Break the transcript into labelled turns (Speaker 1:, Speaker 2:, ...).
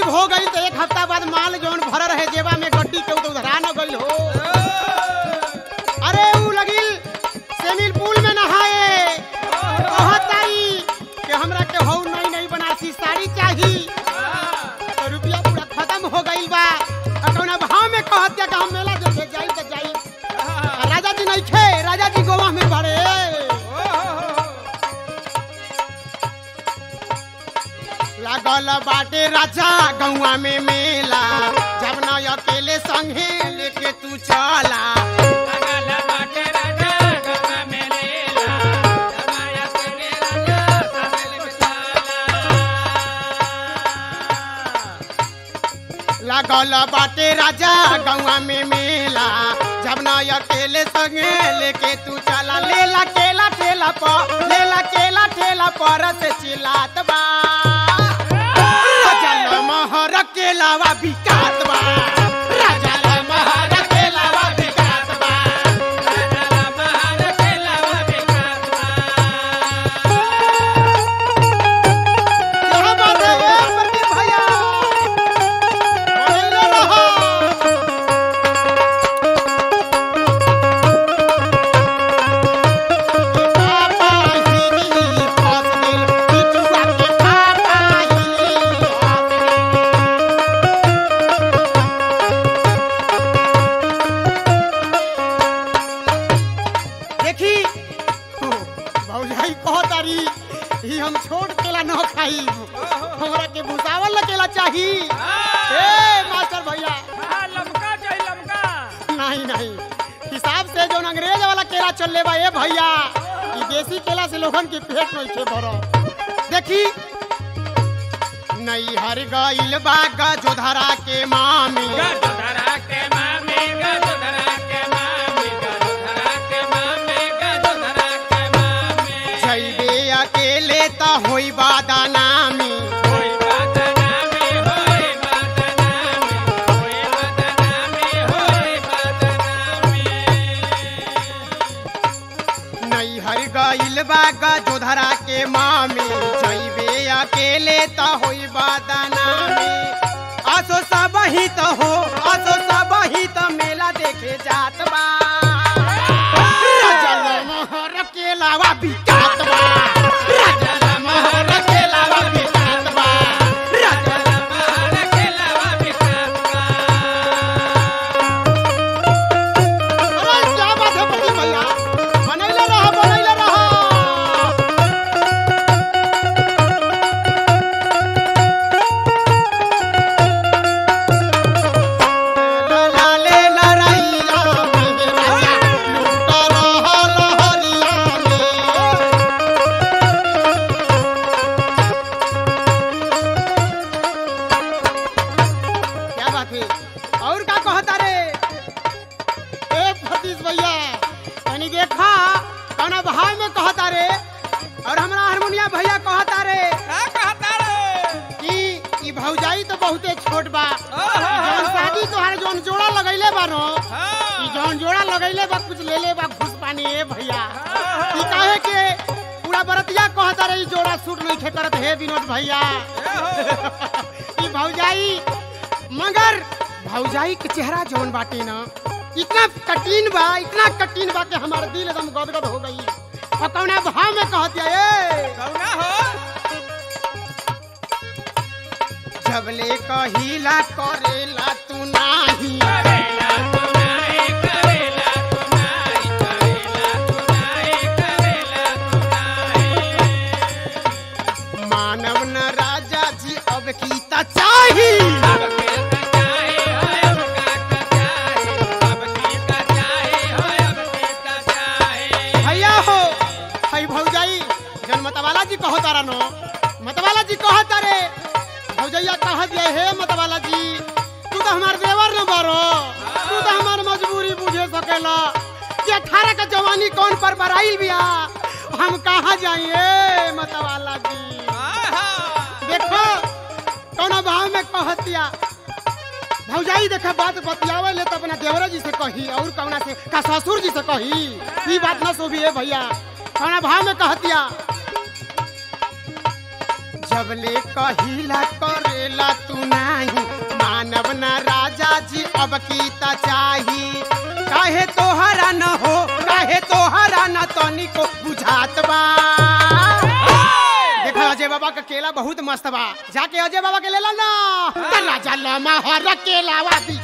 Speaker 1: शादी हो गई तो एक हफ्ता बाद माल जौन भर रहे जेबा में गड्डी के तो उधरा न गई हो अरे ऊ लगिल स्विमिंग पूल में नहाए कहत आई कि हमरा के हौ नई नई बनारसी साड़ी चाही तो रुपया पूरा खत्म हो गइल बा आ कौना भाव में कहत या कि हम मेला देखे जाई त जाई आ राजा जी नहीं खे राजा जी गोवा में बड़े लागल बाटे राजा गौवा में मेला जब न अकेले संगे लेके तू चला लागल बाटे राजा गौवा में मेला जब न अकेले संगे लेके तू चला लेला केला ठेला पर लेला केला ठेला पर से चिल्लात बा राजा लमहर केलावा बिकात बा राजा लमहर केलावा बिकात बा क्या बात है ए प्रदीप भैया बोले रहो पापा हिली फस गेल बिटुआ के पापा हिली फस गेल देखी भौजाई कहतारी ही हम छोड़ केला न खाई हमरा के भुसावल केला चाही ए मास्टर भैया नहीं नहीं हिसाब से जो अंग्रेज वाला केला चलले बा ए भैया ई देसी केला से लोगन के पेट नहीं थे भरो देखी नहीं हर गइल बा गजोधरा के मामी जइबे अकेले त होई बादानामी नहीं हर गइल बा गजोधरा के मामी जइबे अकेले त होई बादानामी आसो सब ही त हो आसो सब ही त मेला देखे जात बा राजा लमहर केलावा बिकात बा राजा लमहर केलावा बिकात बा राजा अरे क्या बात है प्रदीप भैया बनैले रहो बनैले रहो लाले लड़ाइया में राजा लूट रहो लहरिया में क्या बात है और का कहता रे ए फतीश भैया तनी देखा कौना भाव में कहता रे और हमरा हारमोनिया भैया कहता रे कि ई भौजाई तो बहुते छोट बा जौन शादी तोहार जौन जोड़ा लगैले बा नो ई जौन जोड़ा लगैले बा कुछ ले ले बा घुस पानी ए भैया ई काहे के पूरा बरतिया कहता रे ई जोड़ा सूट नहीं खे करत हे विनोद भैया ई भौजाई मगर भौजाई के चेहरा जौन बाटे ना इतना कठिन बा इतना कठिन बा कि हमार दिल एकदम गदगद हो गई और कौना भाव में कहतिया ए जबले कहिला करेला तू नाही मानव न राजा जी अब की ता चाही भैया हो हई भौजाई जन मतवाला जी कहो तारा नो मतवाला जी कहो तारे भौजैया कह दिया हे मतवाला जी तू तो हमार देवर न बारो तू तो हमार मजबूरी बुझे सकेला कि अठारह का जवानी कौन पर बराइल बिया हम कहाँ जाइए मतवाला जी देखो कौन भाव में कहतिया भौजाई देखा बात बतियावे ले तो अपना देवरा जी से कही और कौना से का ससुर जी से कही ई बात ना सोभी है भैया कौना भाव में कहतिया जबले कहिला करेला तू नाही मानव न राजा जी अब कीता चाही काहे तोहरा न हो काहे तोहरा न तनिको बुझात बा देखो अजय बाबा का केला बहुत मस्त बा जाके अजय बाबा के लेला ना त राजा लमा हर केलावा दी